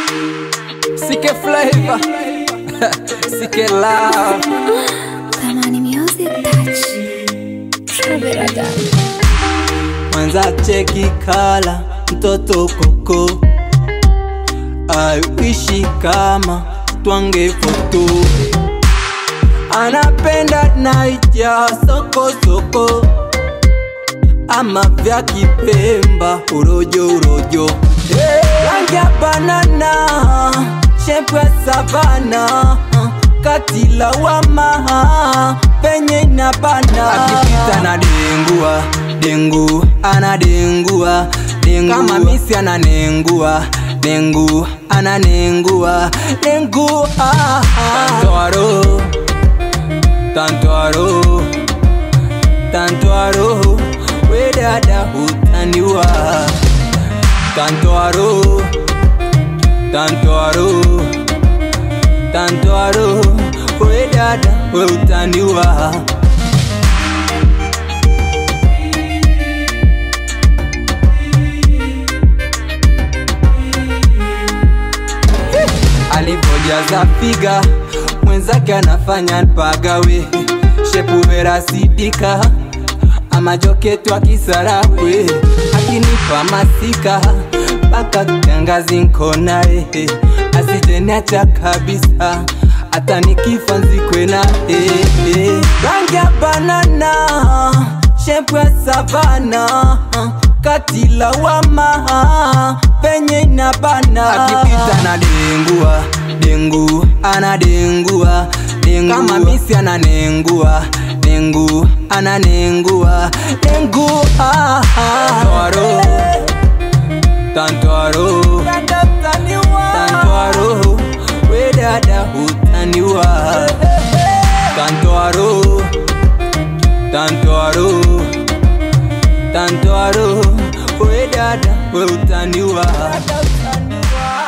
Sike flavor Sike love Tamani music touch. Travel again. Mwanza cheki kala mtoto koko aiwishi kama twange foto anapenda naija soko soko ama vya kipemba urojo urojo rangi ya banana shepu ya savana katila wama penye inabana akipita na dengua dengu anadengua dengu kama misi ananengua dengu ananengua dengu ah, ah. Tantoaro, tantoaro, tantoaro, we dada utaniwa tantoaro, tantoaro, tantoaro, we dada we utaniwa alivyojaza figa mwenzake anafanya mpagawe shepu vera sidika amajoketu akisarawe akinipa masika mpaka kiangazi nkonae asijeniacha kabisa hata nikifa nzikwe na rangi ya banana shepu ya savana katila wama penye inabana akipita na dengua dengu anadengua dengu kama misi ananengua dengu ananengua dengu ah, ah. Tantoaro, tantoaro, we dada utaniwa tantoaro, tantoaro, tantoaro, we dada we utaniwa